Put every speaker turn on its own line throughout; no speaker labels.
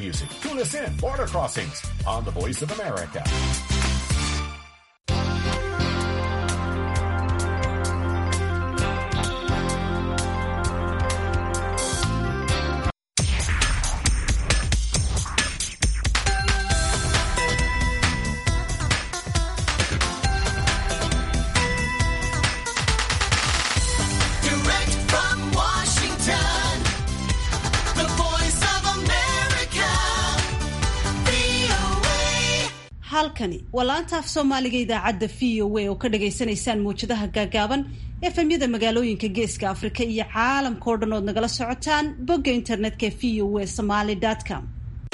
music. Tune us in, Border Crossings, on the Voice of America.
Direct from Washington, the voice of America, VOA.
halkani waa laanta af soomaaliga idaacadda v o a oo ka dhagaysanaysaan mawjadaha gaagaaban efemyada magaalooyinka geeska afrika iyo caalamka oo dhan ood nagala socotaan bogga internetka v o a somaly com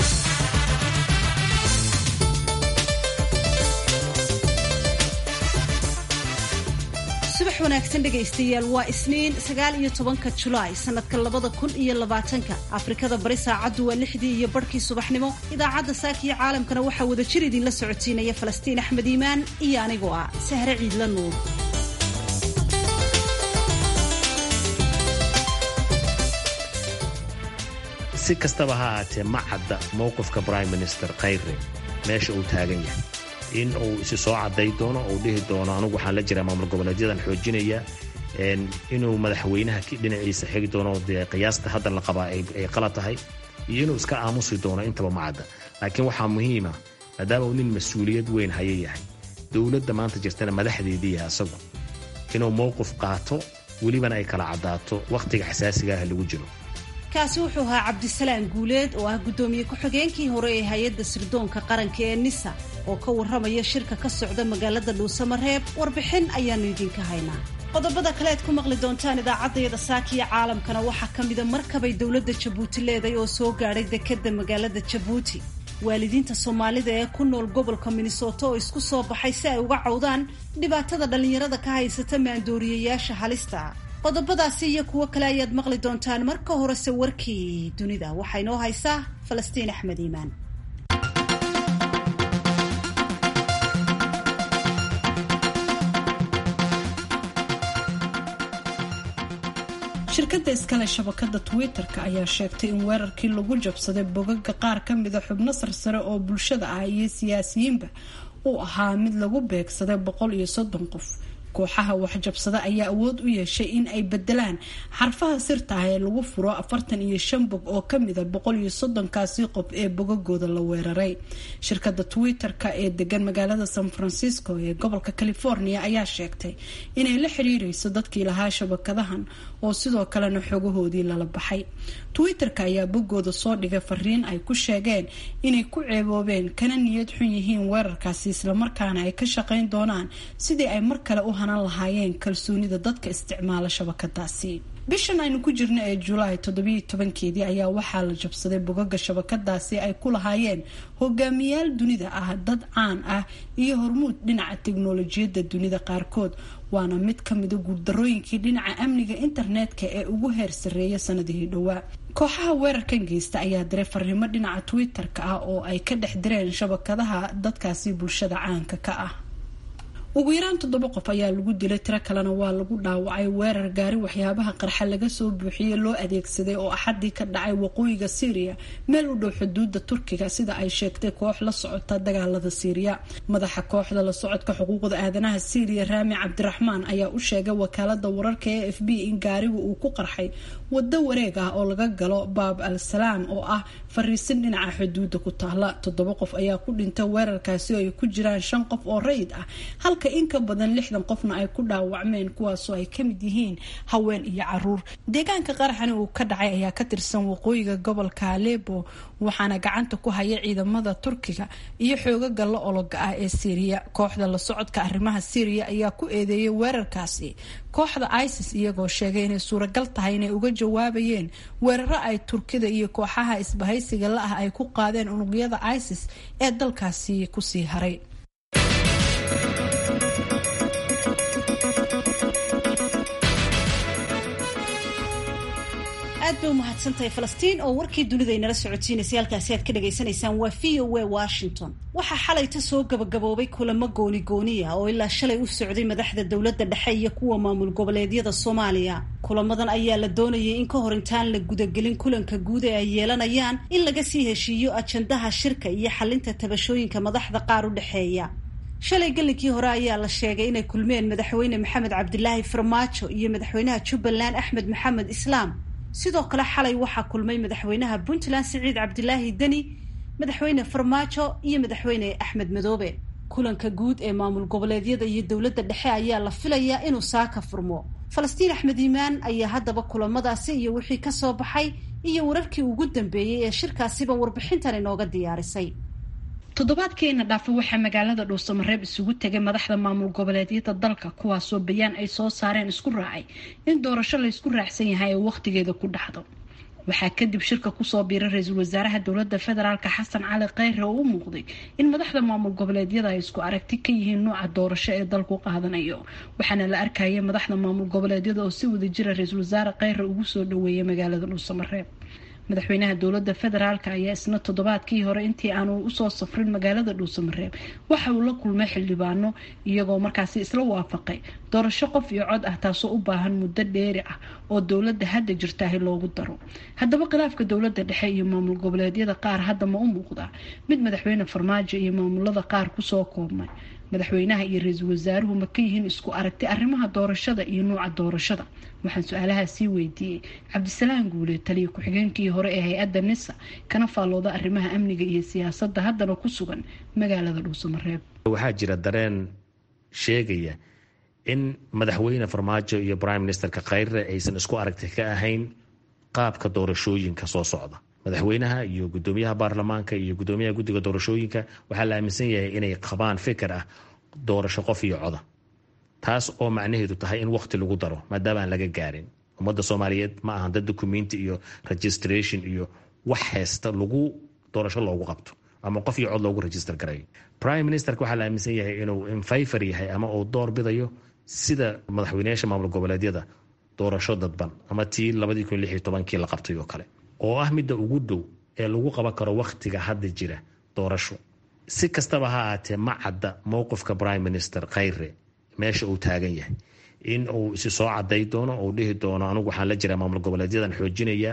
subax wanaagsan dhegaystayaal waa isniin sagaal iyo tobanka julaay sanadka labada kun iyo labaatanka afrikada bari saacaddu waa lixdii iyo barhkii subaxnimo idaacadda saakiyo caalamkana waxaa wada jir idinla socotiinaya falastiin axmed iimaan iyo anigoo ah sahre ciidla nuur
si kastaba ha ahaatee ma cadda mowqifka prime minister khayre meesha uu taagan yahay in uu isi soo cadday doono uu dhihi doono anugu waxaan la jiraa maamul goboleedyadan xoojinaya een, inuu madaxweynaha ki- dhinaciisa xigi doono dee qiyaasta hadda la qabaa ay ay qalad tahay iyo inuu iska aamusi doono intaba ma cadda laakiin waxaa muhiima maadaama uu nin mas-uuliyad weyn haya yahay dowladda maanta jirtana madaxdeedii yahay asagu inuu mowqif qaato welibana ay kala caddaato wakhtiga xasaasiga ah lagu jiro
kaasi wuxuu ahaa cabdisalaam guuleed oo ah guddoomiye ku-xigeenkii hore ee hay-adda sirdoonka qaranka ee nisa oo ka warramaya shirka ka socda magaalada dhuusamareeb warbixin ayaanu idinka haynaa qodobada kale aad ku maqli doontaan idaacaddayada saakiya caalamkana waxaa ka mida markabay dowladda jabuuti leeday oo soo gaadhay dekedda magaalada jabuuti waalidiinta soomaalida ee ku nool gobolka minnesota oo isku soo baxay si ay uga cawdaan dhibaatada dhallinyarada ka haysata maandooriyayaasha halista ah qodobadaasi iyo kuwo kale ayaad maqli doontaan marka horese warkii dunida waxaa inoo haysaa falastiin axmed iimaan
shirkadda iskale shabakada twitter-ka ayaa sheegtay in weerarkii lagu jabsaday bogaga qaar ka mida xubno sarsare oo bulshada ah iyo siyaasiyiinba uu ahaa mid lagu beegsaday boqol iyo soddon qof kooxaha waxjabsada ayaa awood u yeeshay in ay bedelaan xarfaha sirta ah ee lagu furo afartan iyo shan bog oo kamida boqol iyo soddonkaasi qof ee bogagooda la weeraray shirkada twitter-ka ee degan magaalada san francisco ee gobolka california ayaa sheegtay inay la xiriireyso dadkii lahaa shabakadahan oo sidoo kalena xogahoodii lala baxay twitter-ka ayaa bogooda soo dhigay fariin ay ku sheegeen inay ku ceeboobeen kana niyad xun yihiin weerarkaasi islamarkaana ay ka shaqeyn doonaan sidii ay mar kale u hanan lahaayeen kalsoonida dadka isticmaala shabakadaasi bishan aynu ku jirno ee julaay toddobiyo tobankeedii ayaa waxaa la jabsaday bogaga shabakadaasi ay ku lahaayeen hogaamiyaal dunida ah dad caan ah iyo hormuud dhinaca teknolojiyadda dunida qaarkood waana mid kamida guuldarooyinkii dhinaca amniga internetka ee ugu heer sareeya sanadihii dhowaa kooxaha weerarkan geysta ayaa diray fariimo dhinaca twitter-ka ah oo ay ka dhex direen shabakadaha dadkaasi bulshada caanka ka ah ugu yaraan toddoba qof ayaa lagu dilay tiro kalena waa lagu dhaawacay weerar gaari waxyaabaha qarxa laga soo buuxiyey loo adeegsaday oo axadii ka dhacay waqooyiga syriya meel u dhow xuduuda turkiga sida ay sheegtay koox la socota dagaalada syriya madaxa kooxda la socodka xuquuqda aadanaha syriya raami cabdiraxmaan ayaa u sheegay wakaalada wararka ee f b in gaarigu uu ku qarxay wado wareeg ah oo laga galo baab al salaam oo ah fariisin dhinaca xuduuda ku taala toddoba qof ayaa ku dhintay weerarkaasi oo ay ku jiraan shan qof oo rayid ah halka in ka badan lixdan qofna ay ku dhaawacmeen kuwaasoo ay kamid yihiin haween iyo caruur deegaanka qaraxani uu ka dhacay ayaa ka tirsan waqooyiga gobolka alepo waxaana gacanta ku haya ciidamada turkiga iyo xoogaga la ologa ah ee syriya kooxda la socodka arrimaha syriya ayaa ku eedeeyay weerarkaasi kooxda isis iyagoo sheegay inay suuragal tahay inay uga jawaabayeen weeraro ay turkida iyo kooxaha isbahaysiga la ah ay ku qaadeen unugyada isis ee dalkaasi kusii haray
aad bay u mahadsantahay falastiin oo warkii dunida inala socodsiinaysay halkaasi aad ka dhagaysanaysaan waa v o a washington waxaa xalayta soo gabagaboobay kulamo gooni gooniya oo ilaa shalay u socday madaxda dowladda dhexe iyo kuwa maamul goboleedyada soomaaliya kulamadan ayaa la doonayay in ka hor intaan la gudagelin kulanka guud ee ay yeelanayaan in laga sii heshiiyo ajandaha shirka iyo xalinta tabashooyinka madaxda qaar u dhexeeya shalay gelinkii hore ayaa la sheegay inay kulmeen madaxweyne maxamed cabdilaahi farmaajo iyo madaxweynaha jubbaland axmed maxamed islaam sidoo kale xalay waxaa kulmay madaxweynaha puntland siciid cabdilaahi deni madaxweyne farmaajo iyo madaxweyne axmed madoobe kulanka guud ee maamul goboleedyada iyo dowladda dhexe ayaa la filayaa inuu saaka furmo falastiin axmed iimaan ayaa haddaba kulamadaasi iyo wixii ka soo baxay iyo wararkii ugu dambeeyey ee shirkaasiba warbixintan inooga diyaarisay
toddobaadkiina dhaafa waxaa magaalada dhuusamareeb isugu tegay madaxda maamul goboleedyada dalka kuwaasoo bayaan ay soo saareen isku raacay in doorasho la ysku raacsan yahay ee wakhtigeeda ku dhacdo waxaa kadib shirka kusoo biiray ra-iisul wasaaraha dowlada federaalk xasan cali kheyre oo u muuqday in madaxda maamul goboleedyada ay isku aragti ka yihiin nuuca doorasho ee dalku qaadanayo waxaana la arkayay madaxda maamul goboleedyada oo si wada jira ra-iisul wasaare kheyre ugu soo dhaweeyay magaalada dhuusamareeb madaxweynaha dowlada federaalk ayaa isna toddobaadkii hore intii aanu usoo safrin magaalada dhuusamareeb waxa uu la kulmay xildhibaano iyagoo markaasi isla waafaqay doorasho qof iyo cod ah taasoo u baahan muddo dheeri ah oo dowlada hadda jirtaahi loogu daro haddaba khilaafka dowlada dhexe iyo maamul goboleedyada qaar hadda ma u muuqdaa mid madaxweyne farmaajo iyo maamulada qaar kusoo koobmay madaxweynaha iyo ra-iisul wasaaruhu ma ka yihiin isku aragti arrimaha doorashada iyo nuuca doorashada waxaan su-aalahaa sii weydiiyey cabdisalaam guule taliya ku-xigeenkii hore ee hay-adda nisa kana faallooda arrimaha amniga iyo siyaasadda haddana ku sugan magaalada dhuusamareeb
waxaa jira dareen sheegaya in madaxweyne farmaajo iyo prime ministerka kheyre aysan isku aragti ka ahayn qaabka doorashooyinka soo socda madaxweynaha iyo gudoomiyaha baarlamaanka iyo gudoomiyaha guddiga doorashooyinka waxaa la aaminsan yahay inay qabaan fikir ah doorasho qof iyo coda taas oo macnaheedu tahay in waqti lagu daro maadaama aan laga gaarin ummadda soomaaliyeed ma ahan dad documenti iyo registration iyo wax haysta lagu doorasho loogu qabto ama qof iyo cod loogu register garayo prime ministerka waxaa la aaminsan yahay inuu infayfar yahay ama uu door bidayo sida madaxweyneyaasha maamul goboleedyada doorasho dadban ama tii labadii kun lix iyo tobankii la qabtay oo kale oo ah midda ugu dhow ee lagu qaban karo wakhtiga hadda jira doorasho si kastaba ha ahaatee ma cadda mowqifka prime minister kheyre meesha uu taagan yahay in uu isi soo caday doono uu dhihi doono anigu waxaan la jiraa maamul goboleedyadan xoojinaya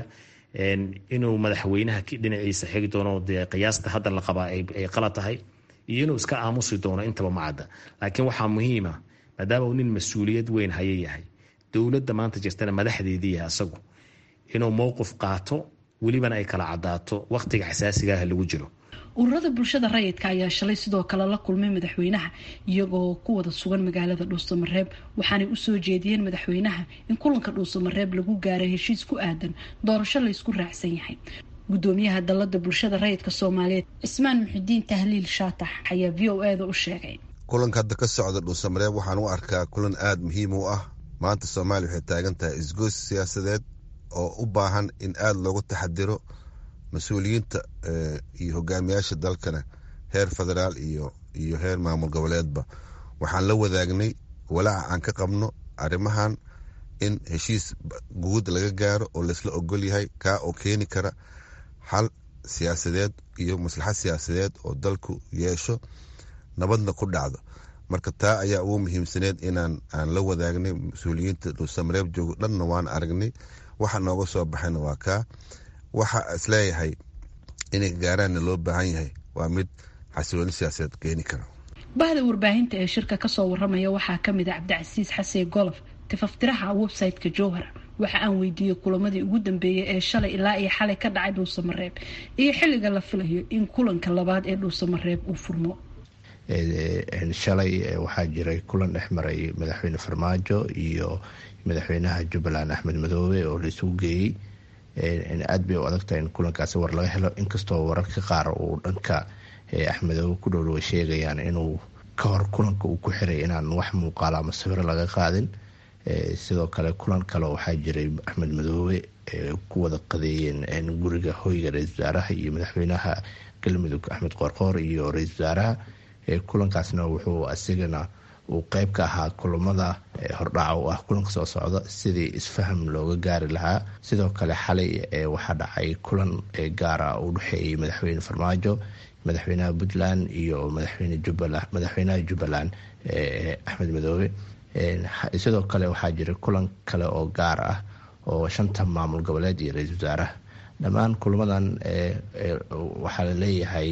inuu madaxweynaha dhinaciisa xigi doono dee qiyaasta hadda la qabaa ay qalad tahay iyo inuu iska aamusi doono intaba ma cadda laakiin waxaa muhiima maadaama uu nin mas-uuliyad weyn haya yahay dowladda maanta jirtana madaxdeedii yahay asagu inuu mowqif qaato welibana ay kala cadaato wakhtiga xasaasigaah lagu jiro
ururada bulshada rayidka ayaa shalay sidoo kale la kulmay madaxweynaha iyagoo ku wada sugan magaalada dhuusamareeb waxaanay usoo jeediyeen madaxweynaha in kulanka dhuusamareeb lagu gaaray heshiis ku aadan doorasho laysku raacsan yahay gudoomiyaha dalada bulshada rayidka soomaaliyeed cismaan muxidiin tahliil shaatax ayaa v o eda u sheegay
kulanka hadda ka socda dhuusamareeb waxaan u arkaa kulan aada muhiim u ah maanta soomaaliya waxay taagan tahay isgoys siyaasadeed oo u baahan in aada loogu taxadiro mas-uuliyiinta iyo hogaamiyaasha dalkana heer federaal iyo iyo heer maamul goboleedba waxaan la wadaagnay walaaca aan ka qabno arrimahan in heshiis guud laga gaaro oo laysla ogol yahay kaa oo keeni kara xal siyaasadeed iyo maslaxad siyaasadeed oo dalku yeesho nabadna ku dhacdo marka taa ayaa ugu muhiimsaneed inaan aan la wadaagnay mas-uuliyiinta dhuusamareeb joogo dhanna waan aragnay waxa nooga soo baxayna waa kaa waxa isleeyahay inay gaaraanna loo baahan yahay waa mid xasilooni siyaasadeed keeni kara
bahda warbaahinta ee shirka kasoo waramaya waxaa kamid a cabdicasiis xasee golof tifaftiraha website-ka jowhar waxa aan weydiiyey kulamadii ugu dambeeyay ee shalay ilaa iyo xalay ka dhacay dhuusamareeb iyo xilliga la filayo in kulanka labaad ee dhuusamareeb uu furmo
shalay waxaa jiray kulan dhex maray madaxweyne farmaajo iyo madaxweynaha jubbaland axmed madoobe oo la isugu geeyey aad bay u adagtahay in kulankaasi war laga helo inkastoo wararka qaar uu dhanka axmedoobe ku dhowdhowa sheegayaan inuu ka hor kulanka uu ku xiray inaan wax muuqaalo ama sawiro laga qaadin sidoo kale kulan kale waxaa jiray axmed madoobe ku wada qadeeyeen guriga hoyga ra-isul wasaaraha iyo madaxweynaha galmudug axmed qoorqoor iyo ra-isul wasaaraha kulankaasna wuxuu asigana uu qeyb ka ahaa kulamada hordhaca u ah kulanka soo socda sidii isfaham looga gaari lahaa sidoo kale xalay waxaa dhacay kulan gaara u dhexeeyey madaxweyne farmaajo madaxweynaha puntland iyo madaxweynaha jubbaland axmed madoobe sidoo kale waxaa jira kulan kale oo gaar ah oo shanta maamul goboleed iyo ra-iisul wasaaraha dhammaan kulamadan waxaa la leeyahay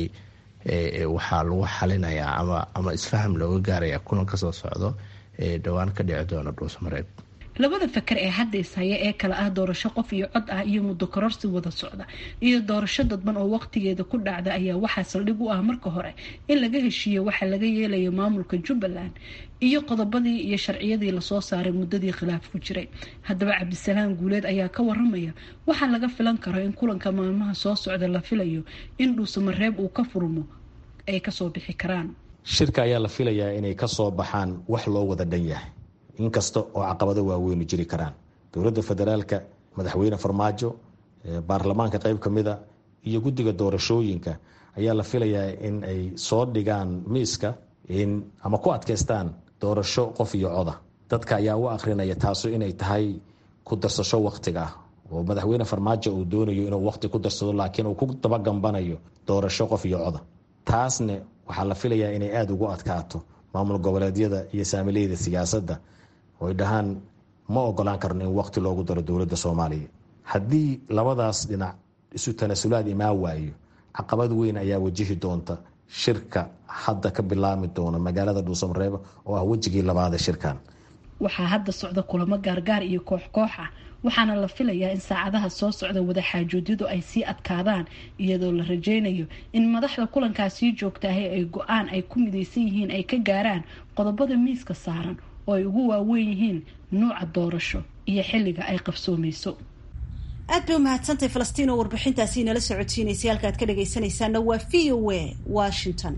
waxaa lagu xalinayaa ama ama isfaham looga gaaraya kulan kasoo socdo dhowaan ka dhici doona dhuusamareeb
labada fakar ee hadda ishaya ee kale ah doorasho qof iyo cod ah iyo muddo kororsi wada socda iyo doorasho dadban oo waqtigeeda ku dhacda ayaa waxaa saldhig u ah marka hore in laga heshiiyo waxa laga yeelayo maamulka jubbaland iyo qodobadii iyo sharciyadii lasoo saaray muddadii khilaaf ku jiray haddaba cabdisalaam guuleed ayaa ka waramaya waxaa laga filan karo in kulanka maalmaha soo socda la filayo in dhuusamareeb uu ka furmo ay kasoo bixi karaan
shirka ayaa la filayaa inay kasoo baxaan wax loo wada dhan yahay inkasta oo caqabado waaweynu jiri karaan dowladda federaalka madaxweyne farmaajo baarlamaanka qeyb ka mida iyo guddiga doorashooyinka ayaa la filayaa in ay soo dhigaan miiska ama ku adkaystaan doorasho qof iyo coda dadka ayaa u akrinaya taasu inay tahay ku darsasho waktiga ah oo madaxweyne farmaajo uu doonayo inuu waqti ku darsado laakiin uu ku dabagambanayo doorasho qof iyo coda taasne waxaa la filayaa inay aada ugu adkaato maamul goboleedyada iyo saamileyda siyaasadda oo ay dhahaan ma ogolaan karno in waqti loogu daro dowladda soomaaliya haddii labadaas dhinac isu tanasulaad imaan waayo caqabad weyn ayaa wajihi doonta shirka hadda ka bilaami doona magaalada dhuusamareeb oo ah wejigii labaad ee shirkan
waxaa hadda socda kulamo gaargaar iyo koox koox ah waxaana la filayaa in saacadaha soo socda wadaxaajoodyadu ay sii adkaadaan iyadoo la rajeynayo in madaxda kulankaasii joogtaahay ay go-aan ay ku midaysan yihiin ay ka gaaraan qodobada miiska saaran oo ay ugu waaweyn yihiin nuuca doorasho iyo xilliga ay qabsoomayso
aad bay umahadsantahay falastiin oo warbixintaasi inala socodsiinaysay halka aad ka dhagaysanaysaana waa v o a washington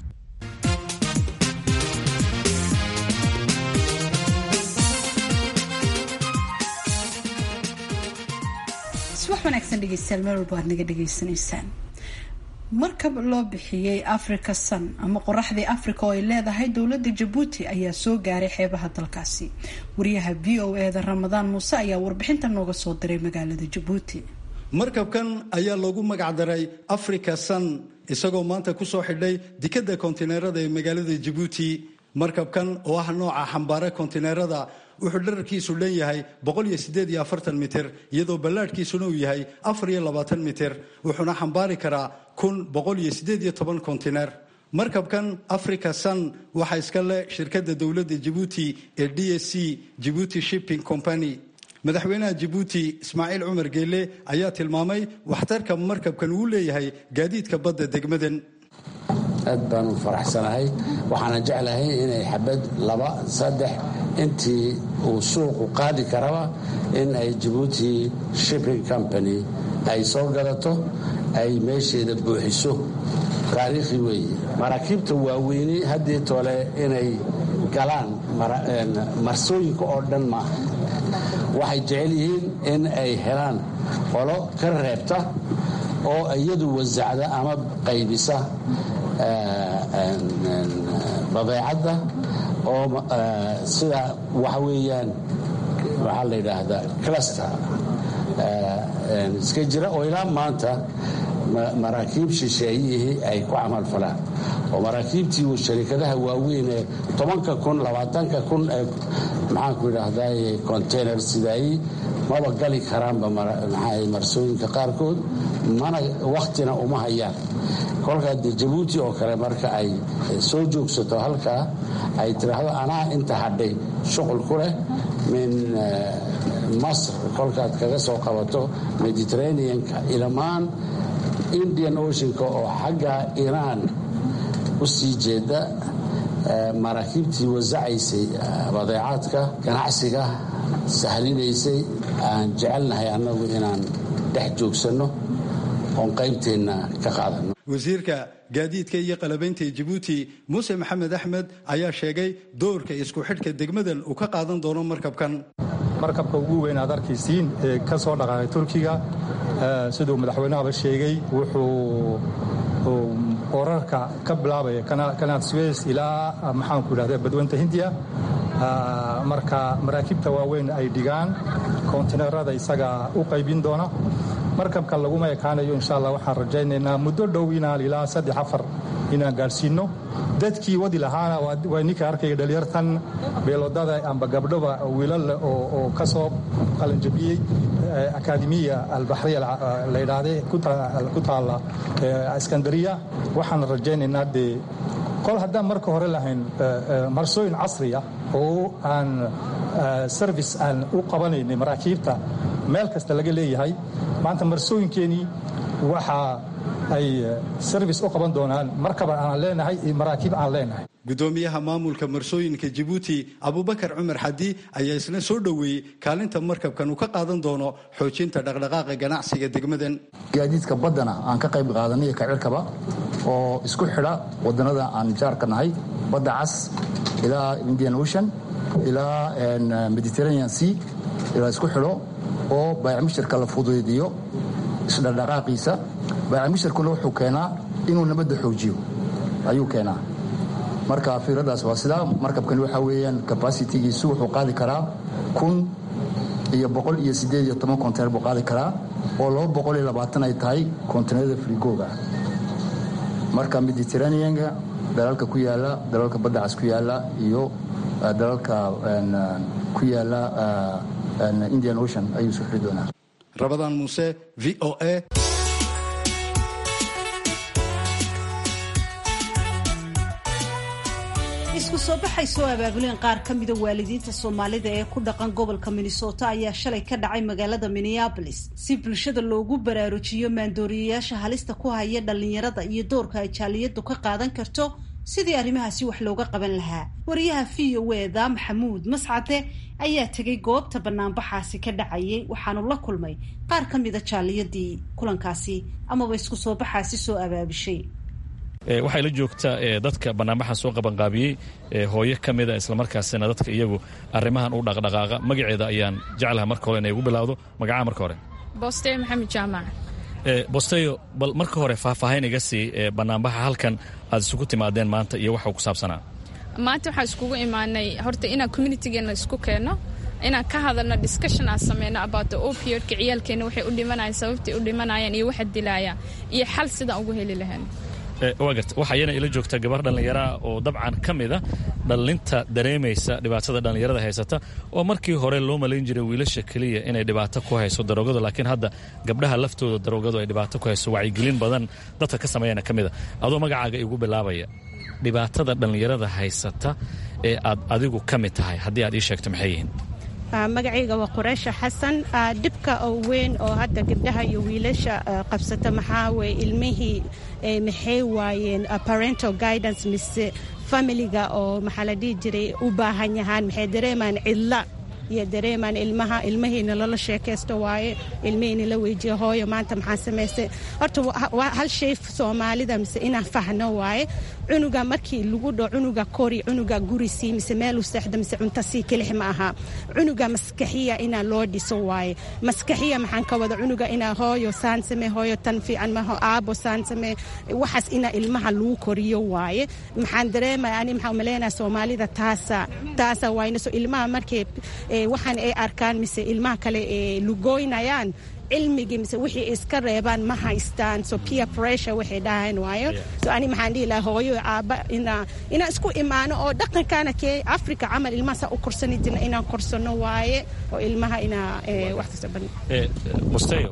subax wanaagsan dhegeystayaal meel walba aad naga dhegaysanaysaan markab loo bixiyey africa sun ama qoraxdii africa oo ay leedahay dowladda jabuuti ayaa soo gaaray xeebaha dalkaasi wariyaha v o eda ramadaan muuse ayaa warbixinta nooga soo diray magaalada jabuuti
markabkan ayaa loogu magacdaray africa sun isagoo maanta kusoo xidhay dekadda kontineerada ee magaalada jabuuti markabkan oo ah nooca xambaare kontineerada wuxuu dherarkiisu leeyahay mitir iyadoo ballaadhkiisuna uu yahay mitir wuxuuna xambaari karaa kontineer markabkan africa sun waxaa iska leh shirkadda dowladda jabuuti ee d s c jabuuti shipping company madaxweynaha jabuuti ismaaciil cumar geele ayaa tilmaamay waxtarka markabkan uu leeyahay gaadiidka badda degmadan
aad baan u faraxsanahay waxaana jeclahay inay xabad laba saddex intii uu suuqu qaadi karaba in ay jabuuti shipping company ay soo gadato ay meesheeda buuxiso taariikhi weeye maraakiibta waaweyni haddii tole inay galaan marsooyinka oo dhan maaha waxay jecel yihiin in ay helaan qolo ka reebta oo iyadu wasacda ama qaybisa badeecadda oo sida waxa weeyaan waxaa la yidhaahdaa cluster iska jira oo ilaa maanta maraakiib shisheeyihii ay ku camal falaan oo maraakiibtii sharikadaha waaweyn ee tobanka kun labaatanka kun ee maxaanku idhaahday container sidaayey maba gali karaanba marsooyinka qaarkood mana wakhtina uma hayaan kolkaa dee jabuuti oo kale marka ay soo joogsato halkaa ay tidhaahdo anaa inta hadhay shuqul ku leh min masr kolkaad kaga soo qabato mediterraneanka ilamaan indian oceanka oo xagga iiraan u sii jeeda maraakiibtii wasacaysay badeecaadka ganacsiga sahlinaysay aan jecelnahay annagu inaan dhex joogsanno oon qaybteenna ka qaadano
wasiirka gaadiidka iyo qalabaynta jabuuti muuse maxamed axmed ayaa sheegay doorka isku xidhka degmadan uu ka qaadan doono markabkan
markabka ugu weyn aad arkaysiin ee ka soo dhaqaaqay turkiga siduu madaxweynahaba sheegay wuxuu wararka ka bilaabaya kanaal suweys ilaa maxaanku idhahda badweynta hindiya marka maraakiibta waaweyn ay dhigaan kontineerada isaga u qaybin doona markabka laguma ekaanayo insha allah waxaan rajaynaynaa muddo dhow inaan ilaa saddex afar inaan gaadhsiino dadkii wadi lahaana waa ninka arkaya dhalinyartan beelodada amba gabdhoba wiilal oo ka soo qalanjabiyey akaademiya albaxriya la yidhaahde ku taalla iskandariya waxaan rajaynaynaa dee kol haddaan marka hore lahayn marsooyin casri ah oo aan service aan u qabanaynay maraakiibta meel kasta laga leeyahay maanta marsooyinkeenii waxa ay service u qaban doonaan markaba aan leenahay iyo maraakiib aan leenahay
gudoomiyaha maamulka marsooyinka jabuuti abubakar cumar xadi ayaa isna soo dhoweeyey kaalinta markabkan uu ka qaadan doono xoojinta dhaqdhaqaaqa ganacsiga degmadan
gaadiidka baddana aan ka qayb qaadanay iyo kacirkaba oo isku xidha wadannada aan jaarka nahay badda cas ilaa indian ocean ilaa mediterranean sea ilaa isku xidho oo baayacmishirka la fududiyo isdhaqdhaqaaqiisa baayacmishirkuna wuxuu keenaa inuu nabadda xoojiyo ayuu keenaa marka fiiradaas waa sidaa markabkani waxaa weeyaan capacitigiisu wuxuu qaadi karaa kun iyo boqol iyo siddeed iyo toban kontener buu qaadi karaa oo laba boqol iyo labaatan ay tahay kontenerada frigooga marka mediterraneanka dalalka ku yaala dalalka badda cas ku yaala iyo dalalka ku yaala indian ocean ayuu soo xiri doonaa
rabadaan muuse v o a
isku soo baxay soo abaabuleen qaar ka mida waalidiinta soomaalida ee ku dhaqan gobolka minnesota ayaa shalay ka dhacay magaalada minneabolis si bulshada loogu baraarujiyo maandooriyayaasha halista ku haya dhallinyarada iyo doorka ay jaaliyadu ka qaadan karto sidii arrimahaasi wax looga qaban lahaa wariyaha v o eda maxamuud mascade ayaa tegay goobta banaanbaxaasi ka dhacayay waxaanu la kulmay qaar ka mida jaaliyadii kulankaasi amaba isku soo baxaasi soo abaabishay
waxay la joogtaa dadka banaanbaxan soo qabanqaabiyey hooyo ka mida islamarkaasina dadka iyagu arrimahan u dhaqdhaqaaqa magaceeda ayaan jeclaha marka hore inay ugu bilaawdo magacaha marka hore
bosteyo maxamed jaamac
bosteyo bal marka hore faahfaahayn iga sii banaanbaxa halkan aad isugu timaadeen maanta iyo waxa ku saabsanaa
maanta waxaa iskugu imaanay horta inaan communitigeena isku keenno inaan ka hadalno discussion aan sameyno about the opioidka ciyaalkeena waxay u dhimanayaan sababtay u dhimanayaan iyo waxa dilaaya iyo xal sidaan ugu heli lahayn
waa garta waxaa iyana ila joogta gabar dhallinyaraa oo dabcan ka mida dhallinta dareemaysa dhibaatada dhallinyarada haysata oo markii hore loo malayn jiray wiilasha keliya inay dhibaato ku hayso daroogadu laakiin hadda gabdhaha laftooda daroogadu ay dhibaato ku hayso wacyigelin badan dadka ka sameeyana ka mida adoo magacaaga igu bilaabaya dhibaatada dhallinyarada haysata ee aad adigu ka mid tahay haddii aad ii sheegto maxay yihiin
magacayga waa qureysha xasan dhibka oo weyn oo hadda gabdhaha iyo wiilasha qabsata maxaa weye ilmihii maxay waayeen parental guidance mise familiga oo maxaa la dhihi jiray u baahan yahaan maxay dareemaan cidla iyo dareemaan ilmaha ilmahiina lala sheekaysto waaye ilmihiina la weydiyo hooyo maanta maxaa samaystay horta hal shay soomaalida mise inaan fahno waaye cunuga markii lagu dho cunuga kori cunuga gurisii mise meeluu seexda mise cuntasii kelix ma aha cunuga maskaxiya inaa loo dhiso waaye maskaxiya maxaan ka wada cunuga inaa hooyo saan samee hooyo tan fiican maho aabo saan samee waxaas inaa ilmaha lagu koriyo waaye maxaan dareemaya ani maxaa umaleynaya soomaalida taasa taasa waayna so ilmaha markay waxaan ay arkaan mise ilmaha kale ee lugoynayaan cilmigii mise wixii iska reebaan ma haystaan so peer pressure waxay dhahayn waayo so ani maxaan dhihi lahaa hooyo aabba inaa inaan isku imaano oo dhaqankaana kee africa camal ilmaha saa u korsani jirna inaan korsano waaye oo ilmaha inaa wax kasta ban
musteyo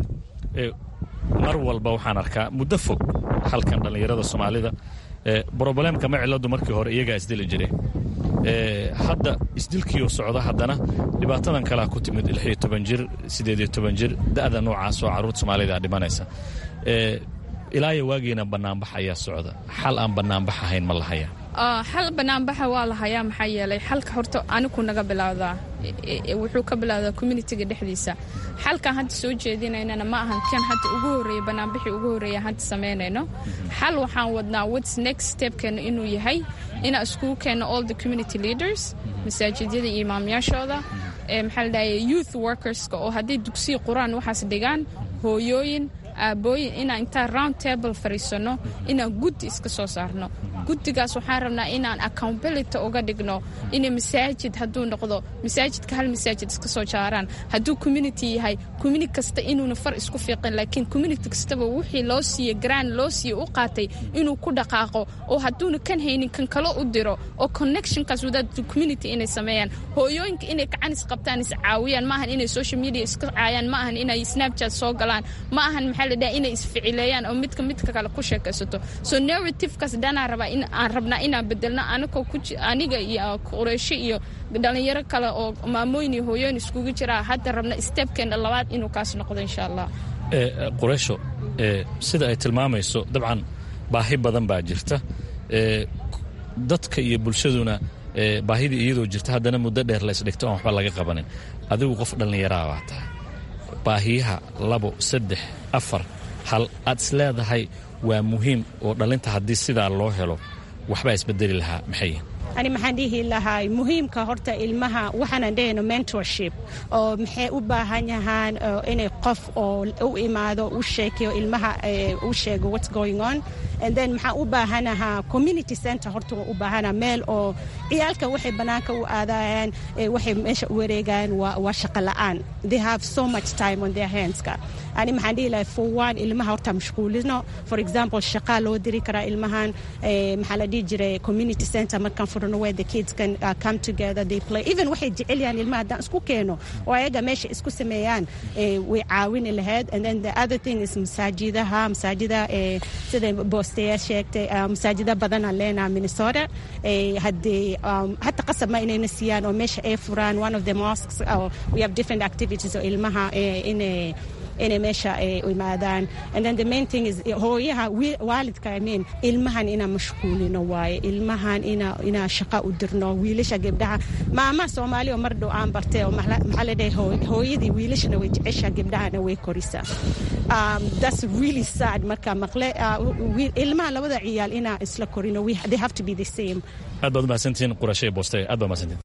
mar walba waxaan arkaa muddo fog halkan dhallinyarada soomaalida brobalemka ma ciladu markii hore iyagaa isdili jiray hadda isdilkiioo socda haddana dhibaatadan kalea ku timid lixiyo toban jir siddeediyo toban jir da'da noocaas oo carruurta soomaalida dhimanaysa ilaayo waagiina bannaanbax ayaa socda xal aan bannaanbax ahayn ma lahaya
xal banaanbaxa waa la hayaa maxaa yeelay xalka horta anigu naga bilowdaa wuxuu ka bilowdaa communitiga dhexdiisa xalkan hadda soo jeedinaynana ma ahan kan hadda ugu horeeya banaanbixii ugu horeeya hadda samaynayno xal waxaan wadnaa whats next stepkeena inuu yahay inaan iskugu keenno all the community leaders masaajidyada iyo imaamyaashooda maxaa la dhahaya youth workerska oo hadday dugsiya qur-aan waxaas dhigaan hooyooyin aabooyin inaan intaan round table fariisano inaan guddi iska soo saarno guddigaas waxaan rabnaa inaan accountability uga dhigno in masaajid hadduu noqdo masaajidka hal masaajid iska soo jaaraan hadduu community yahay community kasta inuuna far isku fiiqin laakiin community kastaba wixii loo siiye grand loo siiye u qaatay inuu ku dhaqaaqo oo hadduuna kan haynin kan kale u diro oo connectionkaas wadaad community inay sameeyaan hooyooyinka inay gacan is qabtaan is caawiyaan maahan inay social media iska caayaan ma ahan inay snapchat soo galaan ma ahan maxaa la dhaha inay isficileeyaan oo midka midka kale ku sheekaysato so narrativekaas dhanaa rabaa in aan rabnaa inaan bedelno anagoo ku aniga iyo qureysho iyo dhalinyaro kale oo maamooyin iyo hooyooyin iskugu jiraa hadda rabna stepkeena labaad inuu kaas noqdo insha allah
qureysho sida ay tilmaamayso dabcan baahi badan baa jirta dadka iyo bulshaduna baahidii iyadoo jirta haddana muddo dheer la isdhigto aan waxba laga qabanin adigu qof dhallinyaraa baa tahay baahiyaha labo saddex afar hal aad is leedahay waa muhiim oo dhallinta haddii sidaa loo helo waxbaa isbedeli lahaa maxay
ani maxaan dhihi lahaa muhiimka horta ilmaha waxaanan dhehayno mentorship oo maxay u baahan yahaan inay qof oo u imaado u sheekeyo ilmaha u sheego what's going on and then maxaa u baahanahaa community center horta waa u baahana meel oo ciyaalka waxay bannaanka u aadayaan waxay meesha u wareegayaan waa shaqo la'aan they have so much time on their handska ani maxaan dhihi lahay for one ilmaha horta mashquulino for example shaqaa loo diri karaa ilmahan maxaa la dhihi jiray community center markaan furano where the kids can uh, come together they play even waxay jecel yahaan ilmaha haddaan isku keeno oo ayaga meesha isku sameeyaan way caawini lahayd and then the other thing is masaajidaha masaajida sida boosteya sheegtay masaajida badanaan leenaha minnesota haddii hata qasab ma inayna siiyaan oo meesha ay furaan one of the mosques we have different activities oo ilmaha inay inay meesha imaadaan and then the main thing is hooyaha waalidka I mean ilmahan inaan mashquulino waaye ilmahan ina inaa shaqa u dirno wiilasha gabdhaha maama soomaali oo mar dhow aan bartay oo maxaa la dhahay hooyadii wiilashana way jecesha gabdhahana way korisaa um, that's really sad marka maqle uh, ilmaha labada ciyaal inaa isla korino they have to be the same
aad baad umahadsantihiin qurashay booste aad baad umahadsantihiin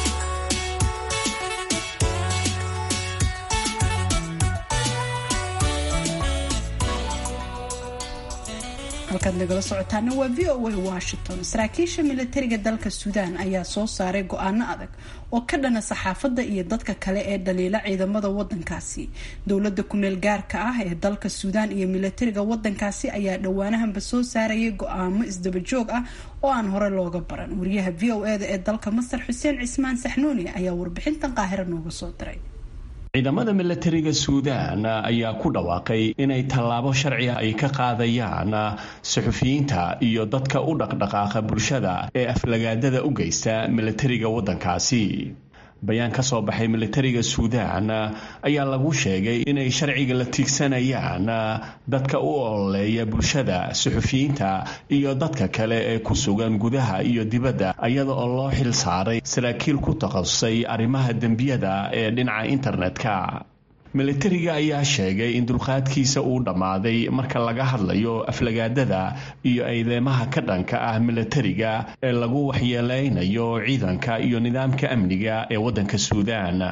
halkaad nagala socotaana waa v o a washington saraakiisha militariga dalka suudaan ayaa soo saaray go-aano adag oo ka dhana saxaafadda iyo dadka kale ee dhaliila ciidamada wadankaasi dowlada kumeel gaarka ah ee dalka suudaan iyo militariga wadankaasi ayaa dhowaanahanba soo saarayay go-aamo isdabajoog ah oo aan hore looga baran wariyaha v o eda ee dalka masar xuseen cismaan saxnuuni ayaa warbixintan qaahiro nooga soo diray
ciidamada milatariga suudaan ayaa ku dhawaaqay inay tallaabo sharciga ay ka qaadayaan suxufiyiinta iyo dadka u dhaqdhaqaaqa bulshada ee aflagaadada u geysta milatariga waddankaasi bayaan ka soo baxay militariga suudaan ayaa lagu sheegay inay sharciga la tiigsanayaan dadka u ololeeya bulshada suxufiyiinta iyo dadka kale ee ku sugan gudaha iyo dibadda iyada oo loo xil saaray saraakiil ku takhasusay arrimaha dembiyada ee dhinaca internetka militariga ayaa sheegay in dulqaadkiisa uu dhammaaday marka laga hadlayo aflagaadada iyo eedeymaha ka dhanka ah militariga ee lagu waxyeeleynayo ciidanka iyo nidaamka amniga ee waddanka suudaan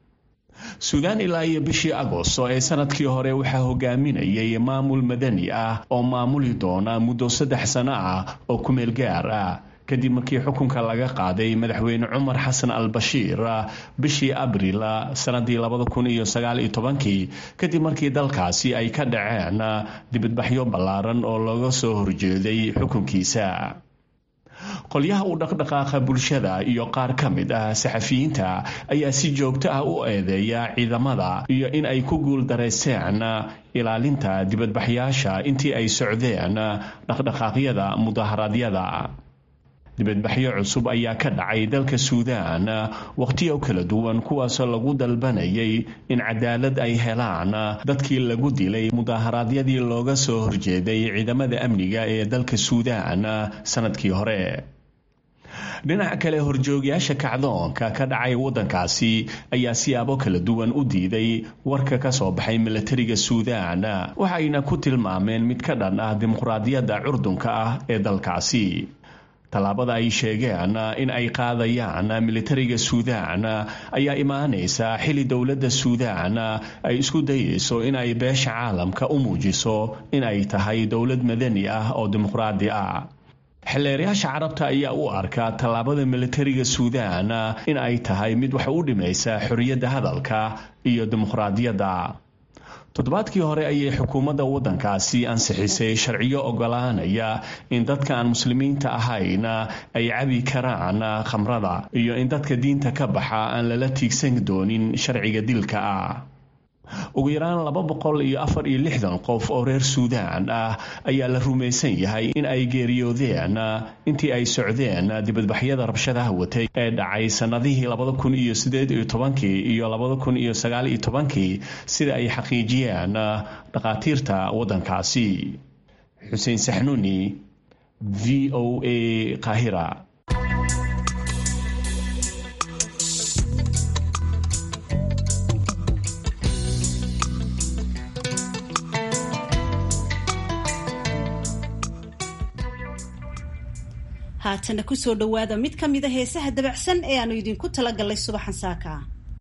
suudaan ilaa iyo bishii agosto ee sanadkii hore waxaa hogaaminayay maamul madani ah oo maamuli doona muddo saddex sano ah oo kumeel gaar ah kadib markii xukunka laga qaaday madaxweyne cumar xasan al bashiir bishii abril sanadii labada kun iyo sagaal iyo tobankii kadib markii dalkaasi ay ka dhaceen dibadbaxyo ballaaran oo looga soo horjeeday xukunkiisa qolyaha u dhaqdhaqaaqa bulshada iyo qaar ka mid ah saxafiyiinta ayaa si joogto ah u eedeeya ciidamada iyo in ay ku guul dareysteen ilaalinta dibadbaxyaasha intii ay socdeen dhaqdhaqaaqyada mudaharaadyada dibadbaxyo cusub ayaa ka dhacay dalka suudaan wakhtiyo kala duwan kuwaasoo lagu dalbanayay in cadaalad ay helaan dadkii lagu dilay mudaharaadyadii looga soo horjeeday ciidamada amniga ee dalka suudaan sanadkii hore dhinaca kale horjoogyaasha kacdoonka ka dhacay waddankaasi ayaa siyaabo kala duwan u diiday warka ka soo baxay milatariga suudaan waxayna ku tilmaameen mid ka dhan ah dimuqraadiyadda curdunka ah ee dalkaasi tallaabada ay sheegeen in ay qaadayaan militariga suudaan ayaa imaanaysa xili dowladda suudaan ay isku dayayso in ay beesha caalamka u muujiso in ay tahay dowlad madani ah oo dimuqraadi ah xilleerayaasha carabta ayaa u arka tallaabada militariga suudaan in ay tahay mid wax u dhimaysa xorriyadda hadalka iyo dimuqraadiyadda toddobaadkii hore ayay xukuumadda waddankaasi ansixisay sharciyo ogolaanaya in dadka aan muslimiinta ahayn ay cabi karaan khamrada iyo in dadka diinta ka baxa aan lala tiigsan doonin sharciga dilka ah ugu yaraan laba boqol iyo afar iyo lixdan qof oo reer suudaan ah ayaa la rumaysan yahay in ay geeriyoodeen intii ay socdeen dibadbaxyada rabshadaha watay ee dhacay sannadihii labada kun iyo sideed iyo tobankii iyo labada kun iyo sagaal iyo tobankii sida ay xaqiijiyeen dhakhaatiirta waddankaasi xuseen saxnuuni v o a qaahira
haatana kusoo dhowaada mid ka mida heesaha dabacsan ee aanu idinku talagalnay subaxan saaka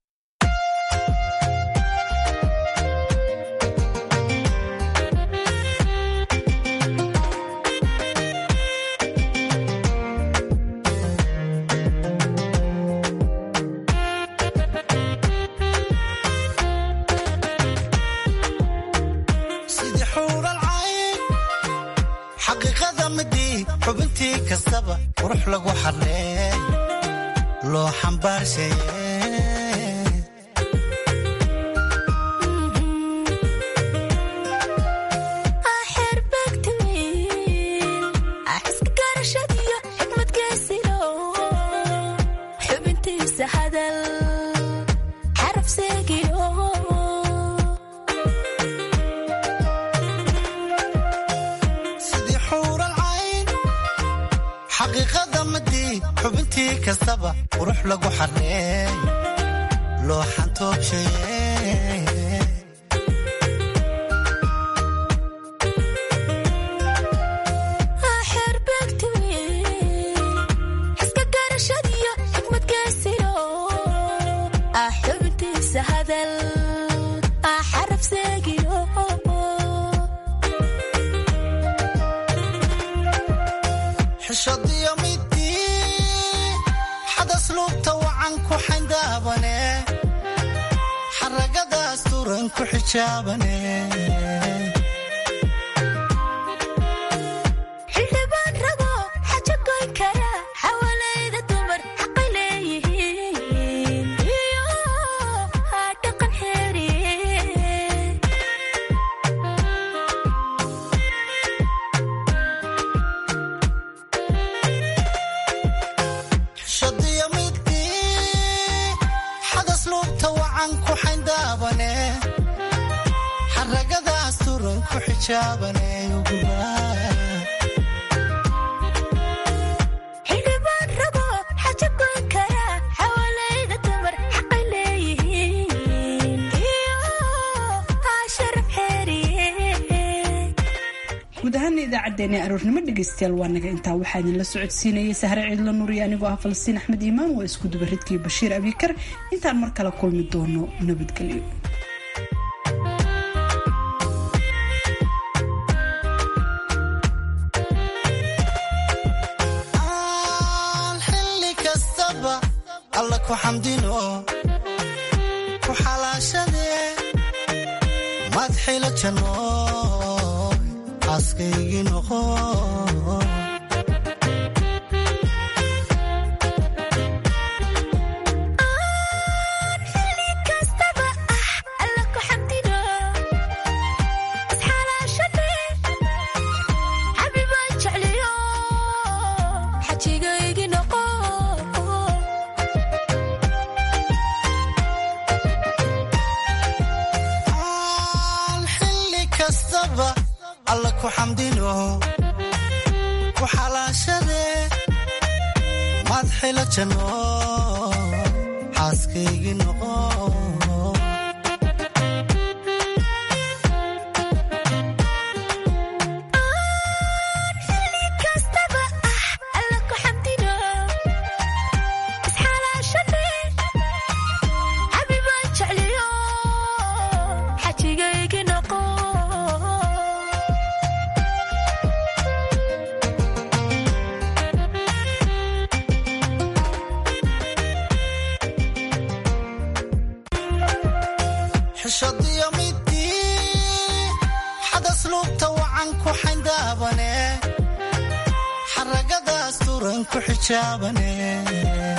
sidii xuural cayn xaqiiqada midii xubintii kastaba qurux lagu xarleey loo xambaarshaye
xubintiisa hadal xaraf seegiyo
sidii xuural cayn xaqiiqada midii xubintii kastaba qurux lagu xarleey loo xantoobshaye
xiska garashadiyo xikmad geesiyo ah xubintiisa hadal ah xaraf seegiyo
xishadiyo midii xadas luubta wacan ku xayndaabane xaragadaas turan ku xijaabane
xildhibaan rabo xajo goyn kara xawalayda dumar xaqay leeyihiin iyo dhaqan xeeriye
xishadiyo midii xadas luubta wacan ku xayndaabane xaragadaas turan ku xijaabane ugumaa
xildhibaan rabo xajo goyn kara xawalayda dumar xaqay leeyihiin iyo sharaf xeeriye
guud ahaana idaacaddeenii aroornimo dhegaystayaal waa naga intaa waxaa idinla socodsiinayay sahre ciidla nuuriya anigoo ah falastiin axmed iimaan waa isku dubaridkii bashiir abikar intaan mar kale kulmi doono nabadgelyo
aan xilli kastaba alla ku xamdino ku xalaashadee madxila janno xaaskaygii noqo
xilli kastaba ah alla ku xamdino isxalaashade xabibaan jecliyo xajigaygi noqo
aan xilli kastaba alla ku xamdino ku xalaashadee madxila janno xaaskaygii noqo
xilli kastaba ah alla ku
qur-aan ku xijaabane